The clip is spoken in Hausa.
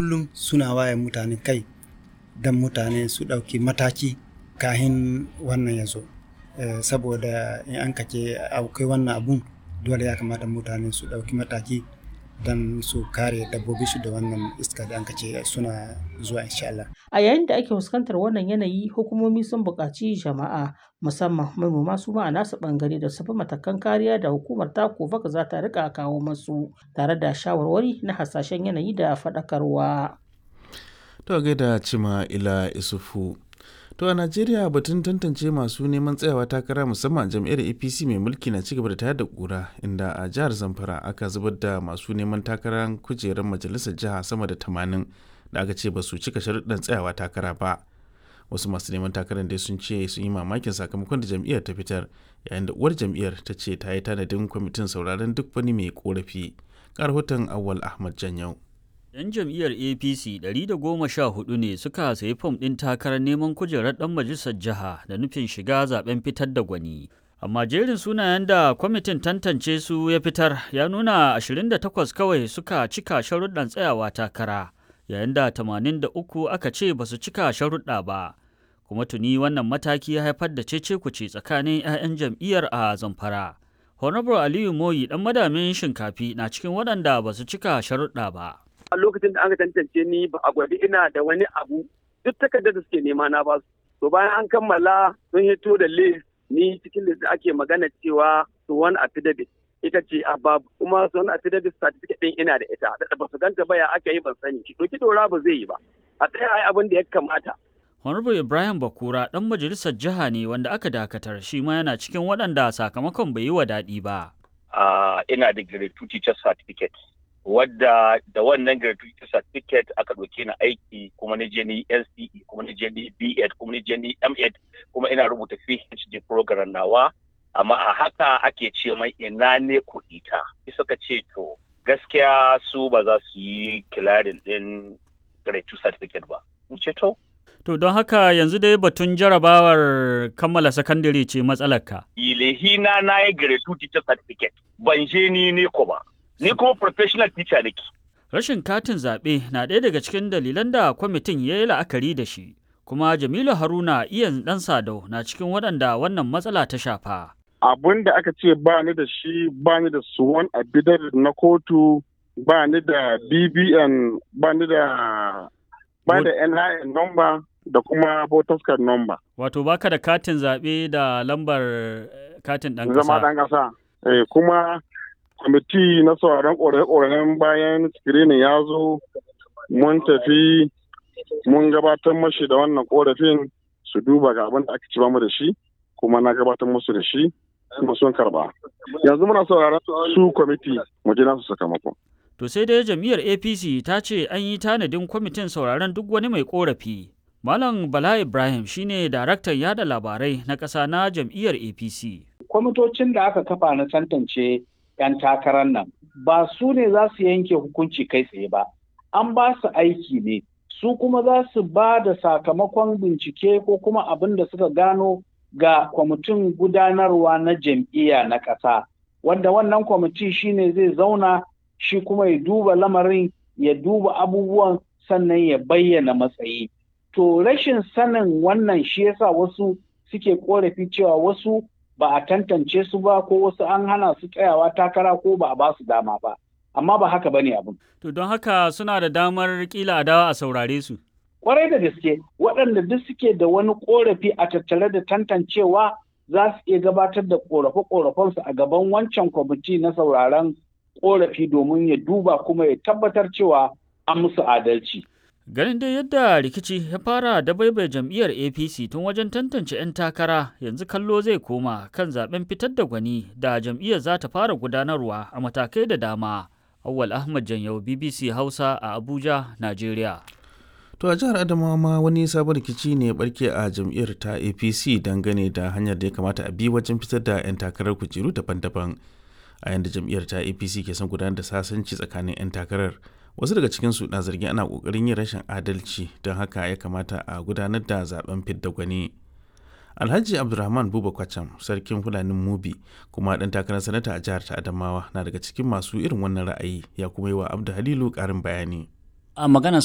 kullum suna waye mutane kai don mutane su ɗauki mataki kahin wannan ya zo saboda in an kace akwai wannan abun dole ya kamata mutane su ɗauki mataki don su kare dabbobi su da wannan iska da an kace suna zuwa insha Allah. A yayin da ake fuskantar wannan yanayi hukumomi sun buƙaci jama'a musamman manoma su ma a nasu ɓangare da su bi matakan kariya da hukumar ta kofaka za ta rika kawo masu tare da shawarwari na hasashen yanayi da faɗakarwa. To gaida cima ila isufu. To a Najeriya batun tantance masu neman tsayawa takara musamman jam'iyyar APC mai mulki na cigaba da tayar da kura inda a jihar Zamfara aka zubar da masu neman takarar kujerar majalisar jiha sama da tamanin da aka ce ba su cika sharuɗan tsayawa takara ba. Wasu masu neman takarar dai sun ce sun yi mamakin sakamakon da jam'iyyar ta fitar yayin da uwar jam'iyyar ta ce ta yi tanadin kwamitin sauraron duk wani mai korafi. Karhoton Awwal Ahmad Janyau. 'Yan jam'iyyar APC 114 ne suka sayi fom ɗin takarar neman kujerar ɗan majalisar jiha da nufin shiga zaben fitar da gwani. Amma jerin sunayen da kwamitin tantance su ya fitar ya nuna 28 kawai suka cika sharuɗan tsayawa takara, yayin da 83 aka ce ba su cika sharuɗa ba. Kuma tuni wannan mataki ya haifar da cece-kuce tsakanin 'ya'yan jam'iyyar a Zamfara. Honorable Aliyu Moyi ɗan madamin shinkafi na cikin waɗanda ba su cika sharuɗa ba. a lokacin da aka tantance ni ba a gwada ina da wani abu duk takardar da suke nema na ba su to bayan an kammala sun hito da list ni cikin list ake magana cewa su wani affidavit ita ce a babu kuma su wani affidavit certificate din ina da ita da ba su ganta ba ya aka yi ban sani to ki dora ba zai yi ba a tsaya ai abin da ya kamata Honorable Ibrahim Bakura ɗan majalisar jiha ne wanda aka dakatar shi ma yana cikin waɗanda sakamakon bai yi wa daɗi ba. ina da grade 2 teacher certificate wadda da wannan gratuity certificate aka ɗauke ni aiki kuma ni je ni NCE kuma ni je ni B.Ed kuma ni je ni M.Ed kuma ina rubuta PhD program nawa amma a haka ake ce mai ina ne kuɗi ta suka ce to gaskiya su ba za su yi kilarin ɗin gratuity certificate ba in ce to To don haka yanzu dai batun jarabawar kammala sakandare ce matsalarka. Ilehina na yi gratuity certificate ban je ni ne ko ba. ni kuma professional teacher nake. Rashin katin zaɓe na ɗaya daga cikin dalilan da kwamitin ya yi la'akari da shi, kuma Jamilu Haruna iyan ɗan Sadau na cikin waɗanda wannan matsala ta shafa. Abun da aka ce ba ni da shi ba ni da suwan abidar na kotu ba ni da BBN ba ni da ba da NIN number da kuma voters card number. Wato baka da katin zaɓe da lambar katin ɗan ƙasa. Zama ɗan ƙasa. Eh, kuma kwamiti na sauraron ƙorafe-ƙorafen bayan screening ya zo mun tafi mun gabatar mashi da wannan ƙorafin su duba ga abin da aka ci mu da shi kuma na gabatar musu da shi kuma sun karba yanzu muna sauraron su kwamiti mu ji nasu sakamako. To sai dai jam'iyyar APC ta ce an yi tanadin kwamitin sauraron duk wani mai ƙorafi. Malam Bala Ibrahim shine daraktan yada labarai na ƙasa na jam'iyyar APC. Kwamitocin da aka kafa na tantance 'yan takarar nan ba su ne za su yanke hukunci kai tsaye ba an ba su aiki ne su kuma za su ba da sakamakon bincike ko kuma abin da suka gano ga kwamitin gudanarwa na jam'iyya na ƙasa wanda wannan kwamiti shine zai zauna shi kuma ya duba lamarin ya duba abubuwan sannan ya bayyana matsayi to rashin sanin wannan shi yasa wasu suke korafi cewa wasu ba a tantance su ba ko wasu an hana su tsayawa takara ko ba a ba su dama ba amma ba haka bane abin to don haka suna da damar kila a dawa a saurare su kwarai da gaske waɗanda duk suke da wani korafi a tattare da tantancewa za su iya gabatar da korafe-korafensu a gaban wancan kwamiti na sauraron korafi domin ya duba kuma ya tabbatar cewa an musu adalci Ganin dai yadda rikici ya fara da baibai jam'iyyar APC tun wajen tantance 'yan takara yanzu kallo zai koma kan zaben fitar da gwani da jam'iyyar za ta fara gudanarwa a matakai da dama. Awwal Ahmad Janyau BBC Hausa a Abuja, Najeriya. To a jihar Adamawa ma wani sabon rikici ne ya barke a jam'iyyar ta APC dangane da hanyar da ya kamata a bi wajen fitar da 'yan takarar kujeru daban-daban. A yanda jam'iyyar ta APC ke son gudanar da sasanci tsakanin 'yan takarar. wasu daga cikinsu na zargin ana kokarin yin rashin adalci don haka ya kamata a gudanar da zaben fidda gwani alhaji abdulrahman buba kwacham sarkin fulanin mubi kuma dan takarar sanata a jihar ta adamawa na daga cikin masu irin wannan ra'ayi ya kuma yi wa abdu halilu karin bayani a magana